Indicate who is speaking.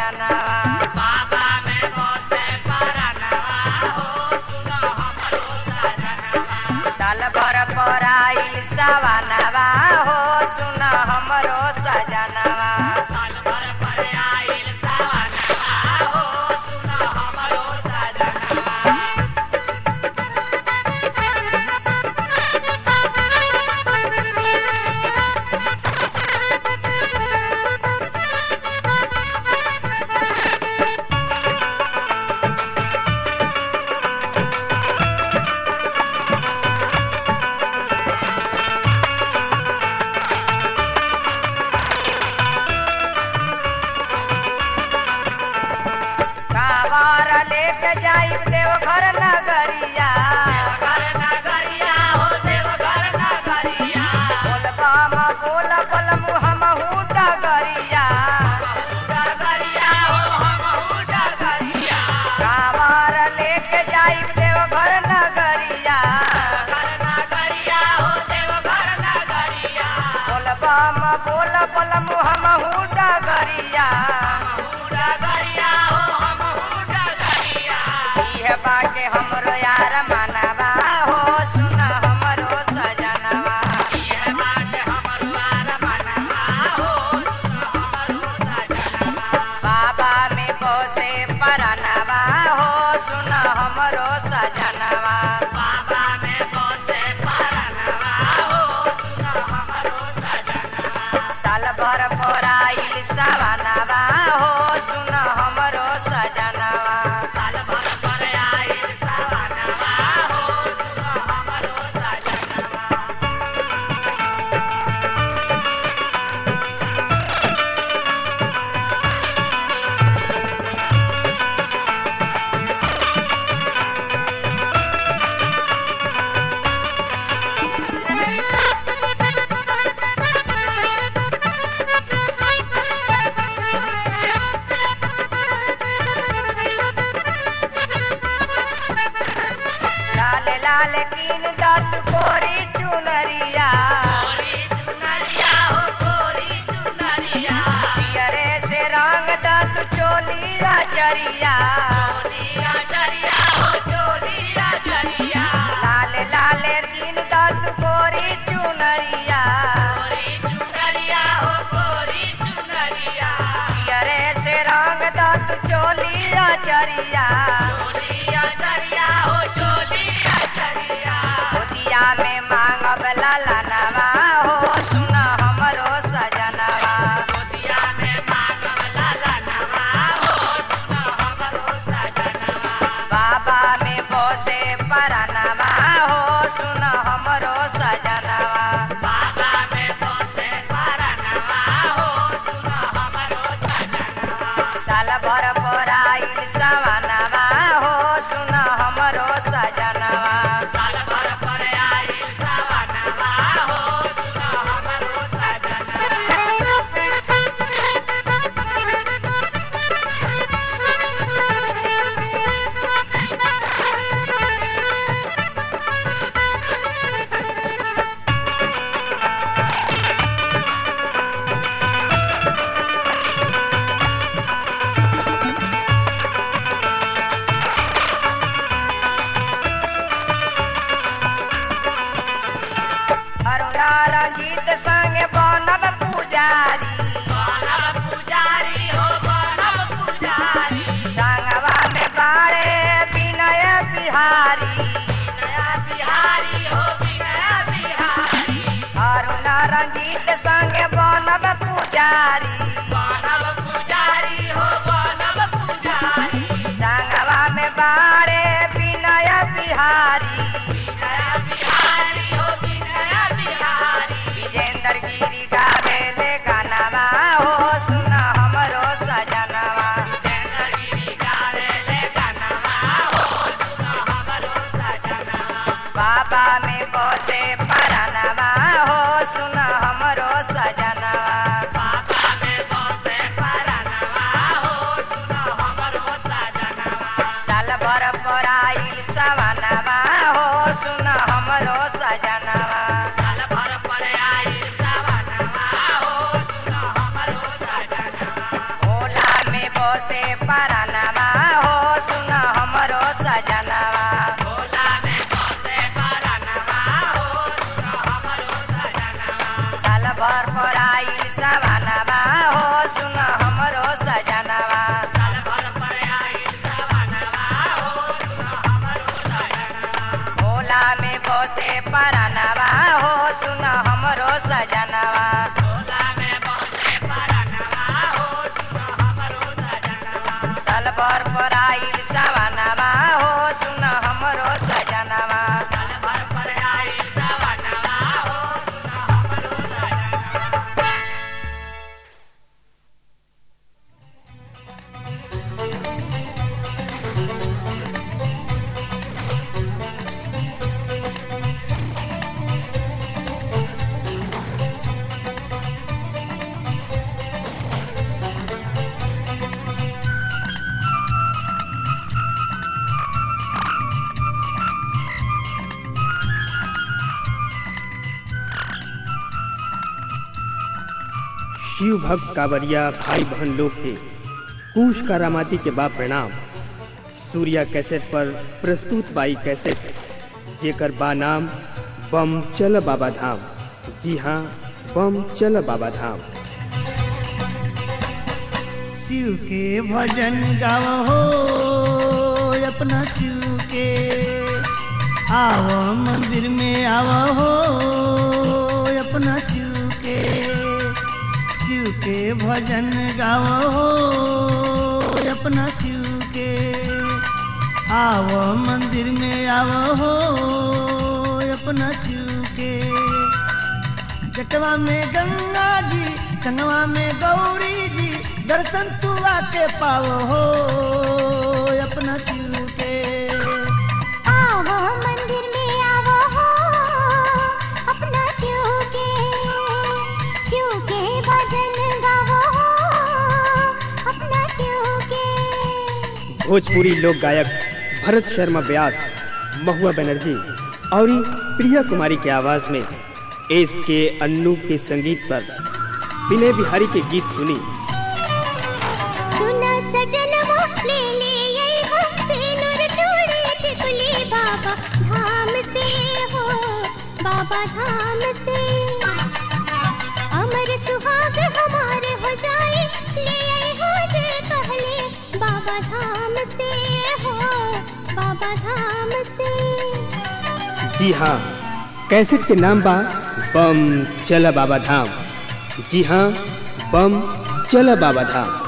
Speaker 1: सजनवा
Speaker 2: बाबा में बसे परनवा हो सुनो हमरो सजनवा
Speaker 1: साल भर पर आइल सवनवा हो सुन हमरो सजनवा
Speaker 2: साल भर पर आइल सवनवा हो सुनो हमरो सजनवा
Speaker 1: कावार लेके जाई देवघर नगरिया
Speaker 2: घर नगरिया हो देवघर नगरिया
Speaker 1: बोलबा म बोल बल मुहमहू डगरिया
Speaker 2: डगरिया हो हमहू डगरिया
Speaker 1: कावार लेके जाई देवघर नगरिया
Speaker 2: घर नगरिया हो देवघर नगरिया
Speaker 1: बोलबा म बोल बल मुहमहू डगरिया
Speaker 2: डगरिया हो हमहू डगरिया
Speaker 1: इह बाके हमरो यार मनवा हो सुन हमरो सजनवा
Speaker 2: ये बात हमरो आर मनवा हो सुनो हमरो सजनवा
Speaker 1: बाबा में बसे परनवा हो सुन हमरो सजनवा
Speaker 2: बाबा में बसे परनवा हो सुनो हमरो सजनवा
Speaker 1: साल भर पर आइल सवनवा हो सुन हमरो सजनवा
Speaker 2: साल भर पर आइल सवनवा हो सुनो हमरो सजनवा
Speaker 1: लाल लाल कीन दत कोरी चुनरिया
Speaker 2: गोरी चुनरिया हो गोरी चुनरिया
Speaker 1: पियरे से रंग दत चोलिया जरिया
Speaker 2: चोलिया जरिया हो चोलिया जरिया
Speaker 1: लाल लाल कीन दत कोरी चुनरिया
Speaker 2: गोरी चुनरिया हो गोरी चुनरिया
Speaker 1: पियरे से रंग दत चोलिया जरिया
Speaker 2: चोलिया जरिया हो चोलिया जरिया
Speaker 1: गोदिया में मांगब लालनवा हो सुन हमरो सजनवा
Speaker 2: गोदिया में मांगब ललनवा हो सुनो हमरो सजनवा
Speaker 1: बाबा में बसे परनवा हो सुन हमरो सजनवा
Speaker 2: बाबा में बसे परनवा हो सुनो हमरो सजनवा
Speaker 1: साल भर पर आइल सवनवा हो सुन हमरो सजनवा
Speaker 2: साल भर पर आइल सवनवा हो सुनो हमरो सजनवा
Speaker 1: बसे परानवा हो सुन हमरो सजनवा
Speaker 2: भोला में बसे परनवा हो सुन हमरो सजनवा
Speaker 1: साल भर पर आइल सवानवा हो सुन हमरो सजनवा
Speaker 2: साल भर पर आई सवनवा हो सुन हमरो सजनवा
Speaker 1: भोला में बसे परानवा हो सुन हमरो सजनवा
Speaker 2: भोला में बसे परनवा हो सुन हमरो सजनवा
Speaker 1: साल भर पर आइल सवानवा हो सुन हमरो सजनवा
Speaker 2: साल भर पर आई सवनवा हो सुन हमरो सजनवा
Speaker 3: शिव भक्त कांवरिया भाई बहन लोग के कुश करामाती के बा प्रणाम सूर्या कैसेट पर प्रस्तुत बाई कैसेट जेकर बा नाम बम चल बाबा धाम जी हाँ बम चल बाबा धाम
Speaker 4: शिव के भजन गाओ हो अपना शिव के आओ मंदिर में आओ हो अपना शिव के शिव के भजन गाओ हो अपना शिव के आओ मंदिर में आओ हो अपना शिव के जटवा में गंगा जी संगवा में गौरी जी दर्शन तू आके पाओ हो अपना शिव के
Speaker 5: आवो मंदिर में आवो हो अपना शिव के शिव के भजन गावो हो अपना शिव के
Speaker 3: भोजपुरी लोक गायक भरत शर्मा व्यास महुआ बनर्जी और प्रिया कुमारी के आवाज में एस के अन्नू के संगीत पर विनय बिहारी के गीत सुनी
Speaker 5: सुना सजन वो ले ले ये हमसे नूर तोड़े टिकुली बाबा धाम से हो बाबा धाम से अमर सुहाग हमारे हो जाए ले आए हो जे कहले बाबा धाम से हो बाबा धाम से
Speaker 3: जी हाँ कैसेट के नाम बा बम चल बाबा धाम जी हाँ बम चल बाबा धाम